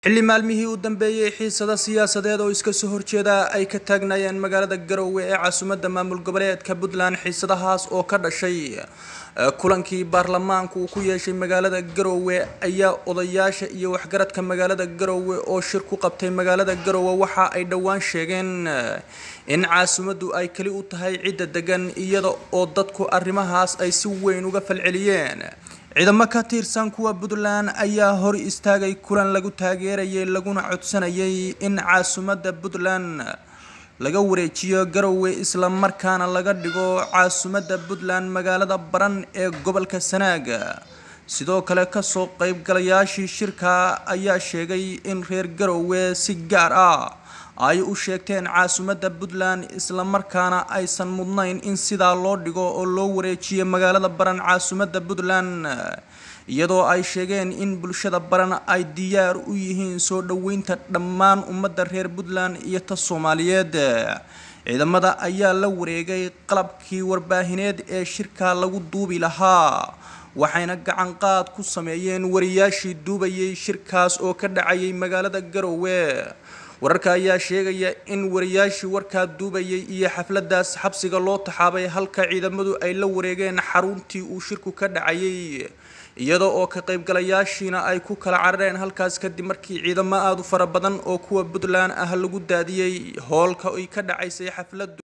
xilli maalmihii u dambeeyey xiisada siyaasadeed oo iska soo horjeeda ay ka taagnaayeen magaalada garowe ee caasimadda maamul goboleedka puntland xiisadahaas oo ka dhashay kulankii baarlamaanku uu ku yeeshay magaalada garowe ayaa odayaasha iyo waxgaradka magaalada garowe oo shir ku qabtay magaalada garowe waxa ay dhowaan sheegeen in caasimaddu ay keli u tahay cidda degan iyada oo dadku arrimahaas ay si weyn uga falceliyeen ciidamo ka tirsan kuwa puntland ayaa hor istaagay kulan lagu taageerayay laguna codsanayay in caasimadda puntland laga wareejiyo garowe isla markaana laga dhigo caasimadda puntland magaalada baran ee gobolka sanaaga sidoo kale kasoo qaybgalayaashii shirka ayaa sheegay in reer garowe si gaar ah ay u sheegteen caasimadda puntland isla markaana aysan mudnayn in sidaa loo dhigo oo loo wareejiyo magaalada baran caasimadda puntland iyadoo ay sheegeen in bulshada baran ay diyaar u yihiin soo dhoweynta dhammaan ummadda reer puntland iyo ta soomaaliyeed ciidamada ayaa la wareegay qalabkii warbaahineed ee shirka lagu duubi lahaa waxayna gacan qaad ku sameeyeen wariyaashii duubayay shirkaas oo ka dhacayay magaalada garowe wararka ayaa sheegaya in wariyaashii warkaa duubayay iyo xafladaas xabsiga loo taxaabay halka ciidamadu ay la wareegeen xaruntii uu shirku ka dhacayay iyada oo ka qaybgalayaashiina ay ku kala carareen halkaas kadib markii ciidamo aada u fara badan oo kuwa puntland ah lagu daadiyey hoolka ay ka dhacaysay xafladu